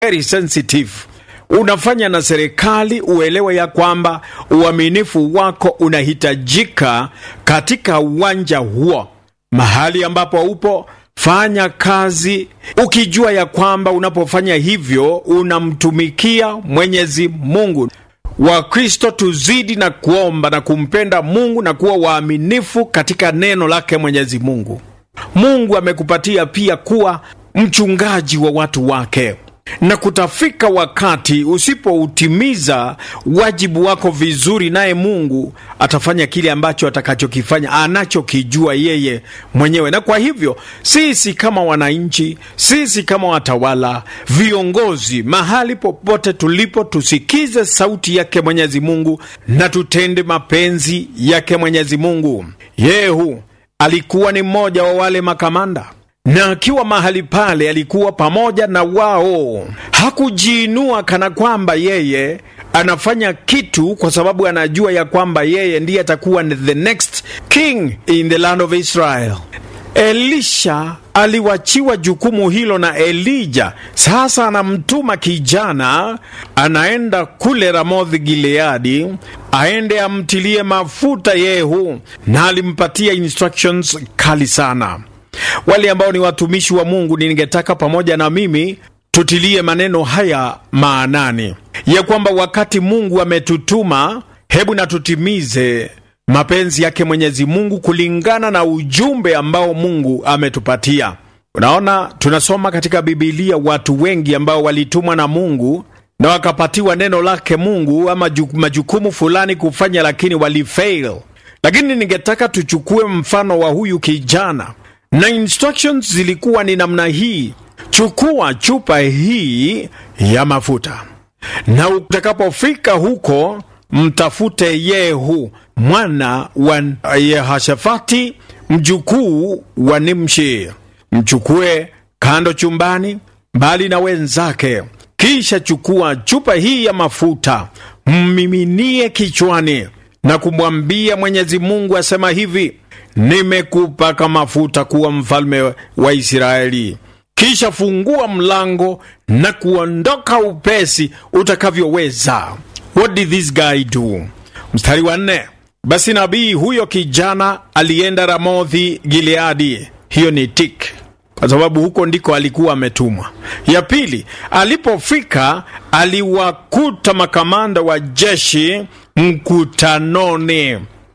very sensitive unafanya na serikali uelewe ya kwamba uaminifu wako unahitajika katika uwanja huo mahali ambapo upo fanya kazi ukijua ya kwamba unapofanya hivyo unamtumikia mwenyezi mungu wakristo tuzidi na kuomba na kumpenda mungu na kuwa waaminifu katika neno lake mwenyezi mungu mungu amekupatia pia kuwa mchungaji wa watu wake na kutafika wakati usipoutimiza wajibu wako vizuri, naye Mungu atafanya kile ambacho atakachokifanya anachokijua yeye mwenyewe. Na kwa hivyo sisi kama wananchi, sisi kama watawala, viongozi, mahali popote tulipo, tusikize sauti yake Mwenyezi Mungu na tutende mapenzi yake Mwenyezi Mungu. Yehu alikuwa ni mmoja wa wale makamanda na akiwa mahali pale alikuwa pamoja na wao. Hakujiinua kana kwamba yeye anafanya kitu kwa sababu anajua ya kwamba yeye ndiye atakuwa the next king in the land of Israel. Elisha aliwachiwa jukumu hilo na Elija. Sasa anamtuma kijana, anaenda kule Ramothi Gileadi, aende amtilie mafuta Yehu, na alimpatia instructions kali sana. Wale ambao ni watumishi wa Mungu, ningetaka pamoja na mimi tutilie maneno haya maanani, ya kwamba wakati Mungu ametutuma, hebu na tutimize mapenzi yake Mwenyezi Mungu kulingana na ujumbe ambao Mungu ametupatia. Unaona, tunasoma katika Bibilia watu wengi ambao walitumwa na Mungu na wakapatiwa neno lake Mungu ama majukumu fulani kufanya, lakini walifail. Lakini ningetaka tuchukue mfano wa huyu kijana na instructions zilikuwa ni namna hii: chukua chupa hii ya mafuta, na utakapofika huko mtafute Yehu mwana wa Yehoshafati mjukuu wa Nimshi, mchukue kando chumbani, mbali na wenzake. Kisha chukua chupa hii ya mafuta, mmiminie kichwani na kumwambia Mwenyezi Mungu asema hivi nimekupaka mafuta kuwa mfalme wa Israeli. Kisha fungua mlango na kuondoka upesi utakavyoweza. What did this guy do? Mstari wa nne. Basi nabii huyo kijana alienda Ramothi Gileadi. Hiyo ni tik, kwa sababu huko ndiko alikuwa ametumwa. Ya pili, alipofika aliwakuta makamanda wa jeshi mkutanoni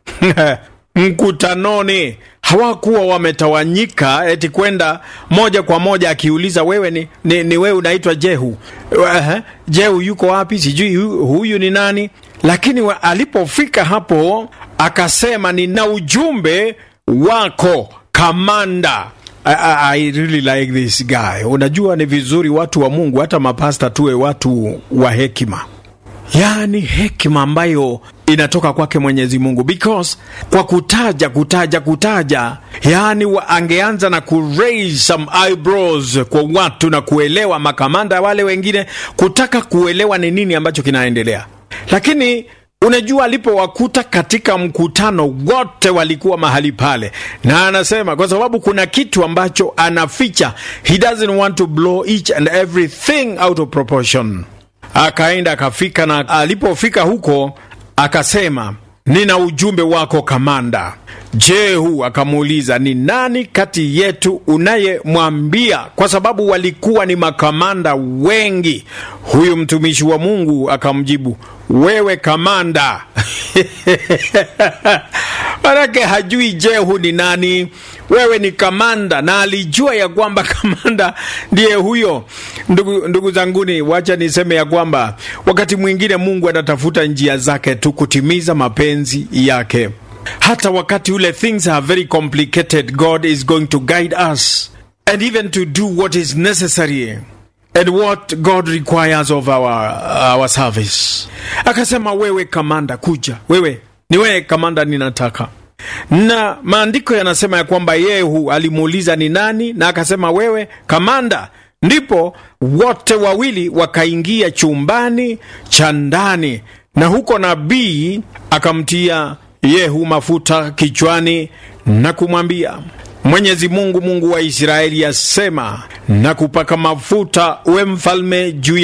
mkutanoni hawakuwa wametawanyika eti kwenda moja kwa moja akiuliza wewe ni, ni, ni wewe unaitwa Jehu uh, Jehu yuko wapi sijui hu, huyu ni nani lakini wa, alipofika hapo akasema nina ujumbe wako kamanda I, I, I really like this guy unajua ni vizuri watu wa Mungu hata mapasta tuwe watu wa hekima yaani hekima ambayo inatoka kwake Mwenyezi Mungu, because kwa kutaja kutaja kutaja, yaani angeanza na ku raise some eyebrows kwa watu na kuelewa makamanda wale wengine kutaka kuelewa ni nini ambacho kinaendelea, lakini unajua alipowakuta katika mkutano wote walikuwa mahali pale, na anasema kwa sababu kuna kitu ambacho anaficha, he doesn't want to blow each and everything out of proportion akaenda akafika, na alipofika huko akasema, nina ujumbe wako kamanda. Jehu akamuuliza, ni nani kati yetu unayemwambia? Kwa sababu walikuwa ni makamanda wengi. Huyu mtumishi wa Mungu akamjibu, wewe kamanda. Manake hajui Jehu ni nani. Wewe ni kamanda, na alijua ya kwamba kamanda ndiye huyo. Ndugu, ndugu zanguni, wacha niseme ya kwamba wakati mwingine Mungu anatafuta njia zake tu kutimiza mapenzi yake. Hata wakati ule things are very complicated, God is going to guide us and even to do what is necessary and what God requires of our, our service. Akasema, wewe kamanda, kuja wewe ni wewe kamanda, ninataka na maandiko yanasema ya kwamba Yehu alimuuliza ni nani, na akasema wewe kamanda. Ndipo wote wawili wakaingia chumbani cha ndani, na huko nabii akamtia Yehu mafuta kichwani na kumwambia, Mwenyezi Mungu, Mungu wa Israeli asema, na kupaka mafuta uwe mfalme juu